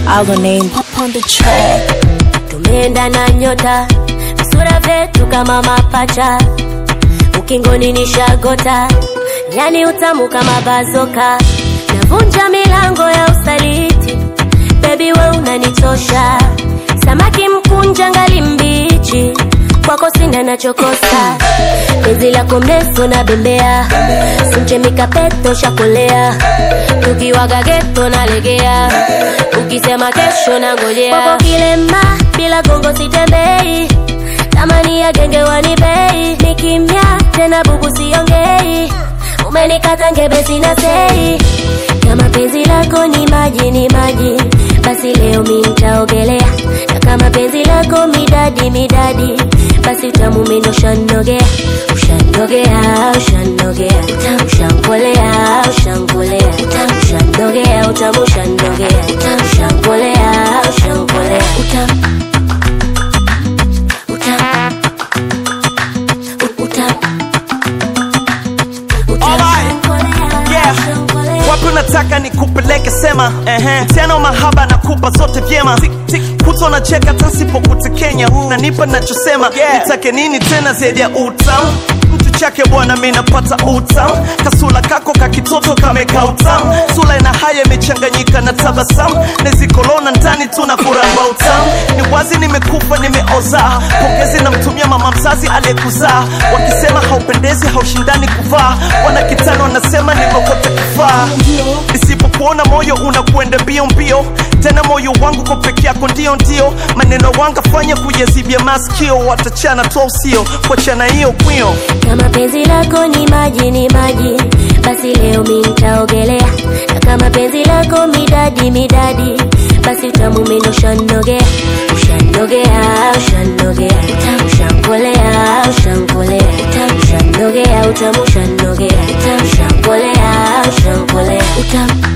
Our name on the track. tumeenda na nyota visura vyetu kama mapacha ukingoni ni shagota yani utamu kama bazoka navunja milango ya usaliti bebi we unanichosha samaki mkunja ngali mbichi kwako sina nachokosa penzi lako mrefu na bembea simchemika peto shakolea tukiwaga geto nalegea ukisema kesho na ngojea kwako kilema bila gongo sitembei tamani ya genge wanibei ni kimya tena bubu siongei umenikata ngebe sina sei kama penzi lako ni maji ni maji basi leo mi nitaogelea na kama penzi lako midadi midadi basi utamu mino ushanogea ushanogea ushanogea utamu ushankolea ushankolea utamu ushanogea utamu ushanogea utamu ushankolea ushankolea utamu utamu u- utamu Alright. Yeah. wapi unataka nikupeleke sema ehe tena mahaba nakupa zote vyema kuto nacheka tasipokutekenya nanipa nachosema nitake nini tena zaidi ya utamu mtu chake bwana mi napata utamu kasula kako kakitoto kameka utamu sula ina haya imechanganyika na tabasamu nezikolona ndani tuna kuramba utamu ni wazi nimekufa nimeoza pongezi namtumia mama mzazi aliyekuzaa wakisema haupendezi haushindani kuvaa wana kitano wanasema nimekote kufaa isipokuona moyo unakwenda mbio mbio tena moyo wangu kwa peke yako ndio ndio maneno wangafanya kuyazibia maskio watachana toa usio kuachana hiyo kwio kama penzi lako ni maji ni maji basi leo mi nitaogelea na kama penzi lako midadi midadi basi utamu mino ushanogea ushanogea ushanogea utamu ushankolea ushankolea utamu ushanogea utamu ushanogea utamu ushankolea ushankolea utamu